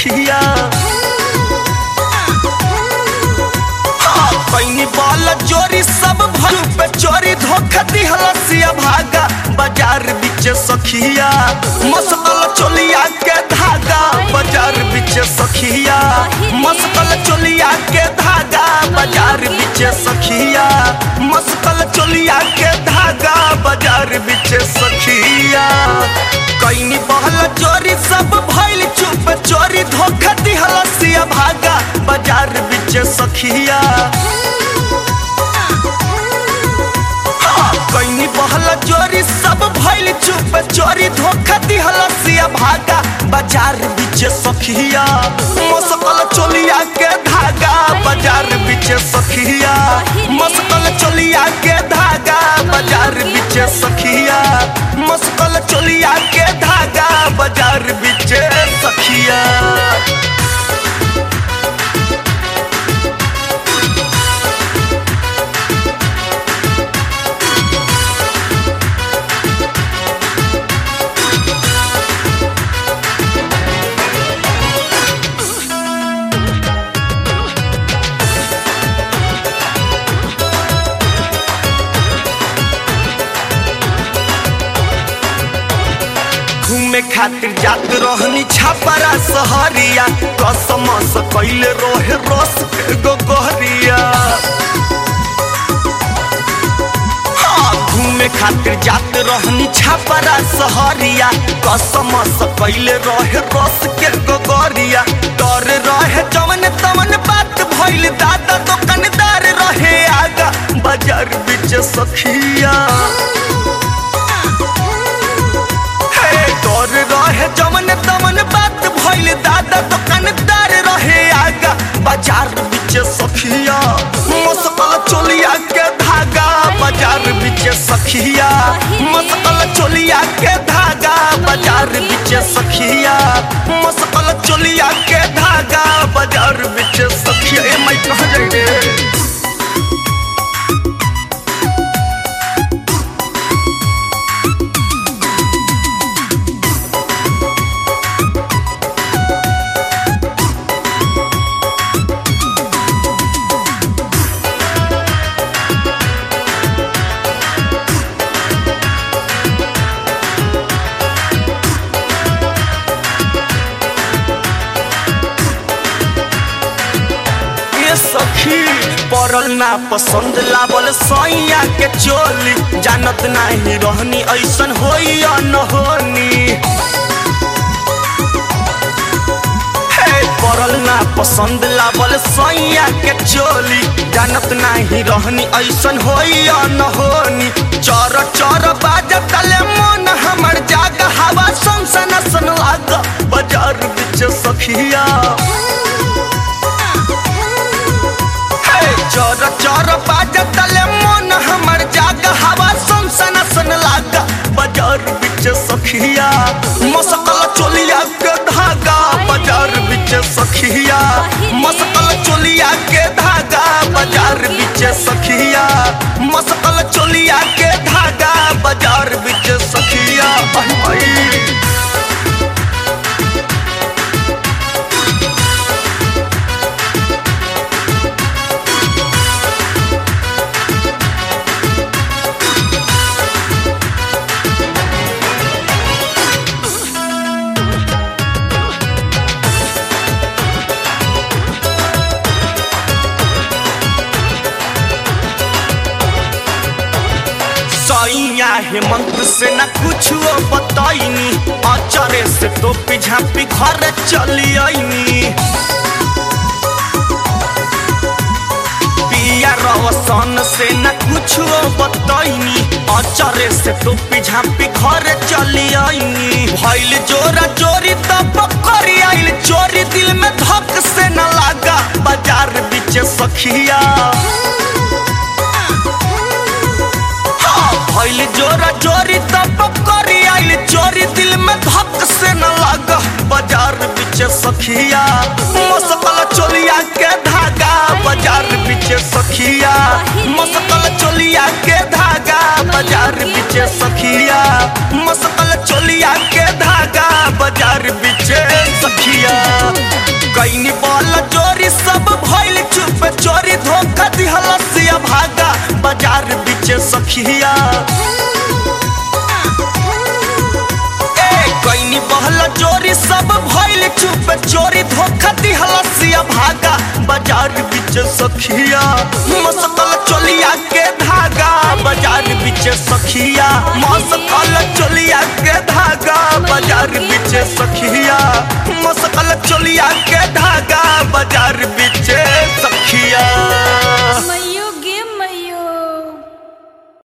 सखिया हाँ, पैनी बाल जोरी सब भर पे चोरी धोखा दिहलसिया भागा बाजार बीच सखिया मस्कल चोलिया के धागा बाजार बीच सखिया मस्कल चोलिया के धागा बाजार बीच सखिया मस्कल चोलिया के धागा बाजार बीच सखिया कैनी बहल चोरी सब भइल चुप चोरी धोखा दिहलसिया भागा बाजार बीच सखिया हाँ, कैनी बहल चोरी सब भइल चुप चोरी धोखा दिहलसिया भागा बाजार बीच सखिया मस्कल चोलिया के धागा बाजार बीच सखिया मस्कल चोलिया के धागा बाजार बीच सखिया मस्कल चोलिया के धागा बाजार बीच सखिया घूमे खातिर जात रहनी छापरा सहरिया कसम से कैले रोहे रस के गोगहरिया हाँ, घूमे खातिर जात रहनी छापरा सहरिया कसम से कैले रहे रस के गोगरिया डर रहे जवन तवन बात भइल दादा दुकानदार रहे आगा बाजार बीच सखिया हे डर रहे जमन तमन बात भइल दादा दुकानदार रहे आगा बाजार बीच सखिया मस्कल चोलिया के धागा बाजार बीच सखिया मस्कल चोलिया के धागा बाजार बीच सखिया मस्कल चोलिया के धागा बाजार बीच सखिया ए मैं कहाँ जाई रे ये सखी पड़ल ना पसंद लावल सैया के चोली जानत नाही रहनी ऐसन होई या न होनी हे पड़ल ना पसंद लावल सैया के चोली जानत नाही रहनी ऐसन होई या न होनी चर चर बाजत तले मन हमर जाग हवा सन सन सन लाग बाजार बीच सखिया हे चोर चोर बाजत तले मन हमर जाग हवा सन सन सन लाग बाजार बीच सखिया मस्कल चोलिया के धागा बाजार बीच सखिया मस्कल चोलिया के धागा बाजार बीच सखिया मस्कल चोलिया के धागा बाजार बीच सखिया आई आई सैया हेमंत से न कुछ बताइनी अचरे से तो पिझापी घर चली आईनी पिया रवसन से न कुछ बताइनी अचरे से तो पिझापी घर चली आईनी भइल जोरा चोरी तो पकड़ी आइल चोरी दिल में धक से न लागा बाजार बीच सखिया भइल जोरा चोरी तब करी आइल चोरी दिल में धक से न लगा बाजार बीच सखिया मस्कल चोलिया के धागा बाजार बीच सखिया मस्कल चोलिया के धागा बाजार बीच सखिया मस्कल चोलिया के धागा बाजार बाजार बिचे सखिया कैनी बल चोरी सब भइल चुप चोरी धोखा दिहला सिया भागा बाजार बिचे सखिया ए कैनी बहला चोरी सब भइल चुप चोरी धोखा दिहला सिया भागा बाजार बिचे सखिया मस्तल